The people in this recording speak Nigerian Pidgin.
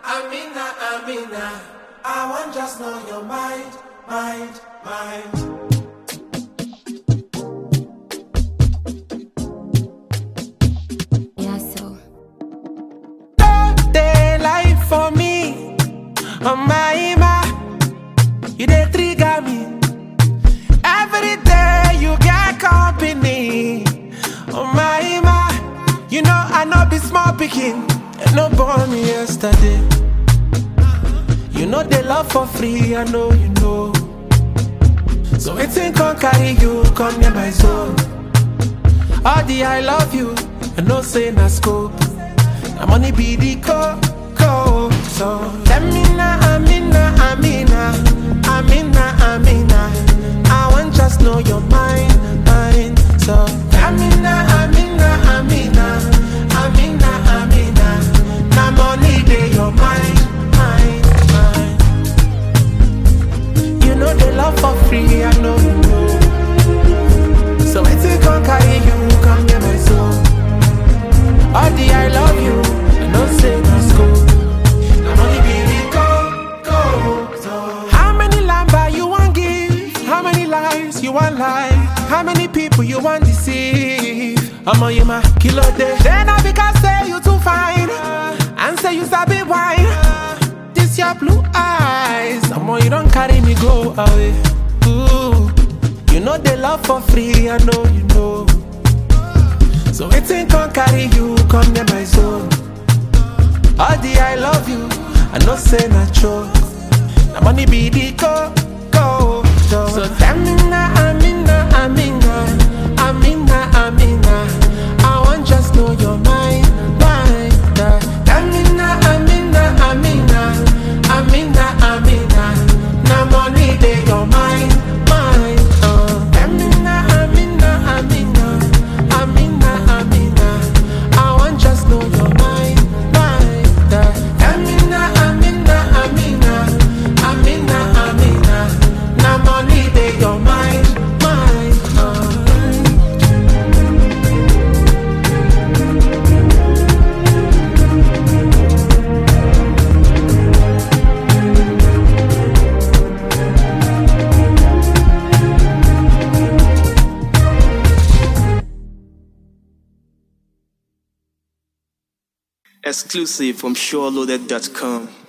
Amina, Amina, I want just know your mind, mind, mind. Yeah, so. Day life for me, oh my ma, you dey trigger me. Every day you get company, oh my ma, you know I know be small picking, and no born me yesterday. You know they love for free, I know you know. So waiting can carry you, come near my zone. All the I love you, I know say na scope. Na money be the co co. So Amina, Amina, Amina, Amina, Amina. I want just know your mind, mind. So Amina, Amina, Amina, Amina, Amina. Na money dey your mind, mind, mind. You know they love for free, I know you know. So I take on carry you, come near my soul. All the I love you, I know say no school. I'm only be go, go, so. How many lamba you want give? How many lies you want lie? How many people you want deceive? I'm on you my kilo day. Then I because say you too fine. And say you sabi wine. This your blue eyes. I'm on you don't carry me go away. Ooh. You know they love for free, I know you know. So waiting can carry you, come near my zone. All the I love you, I know say na choke. Na money be the go, go, go. So Amina, Amina, Amina, Amina, Amina. I want just know your mind, mind. uh. Amina, Amina, Amina, Amina, Amina. Na money dey your mind, mind. Uh. Amina, Amina, Amina, Amina, Amina. I want just know your mind, mind. uh. Amina, Amina, Amina, Amina, Amina. Na money dey your mind, mind. Uh. Exclusive from SureLoaded.com.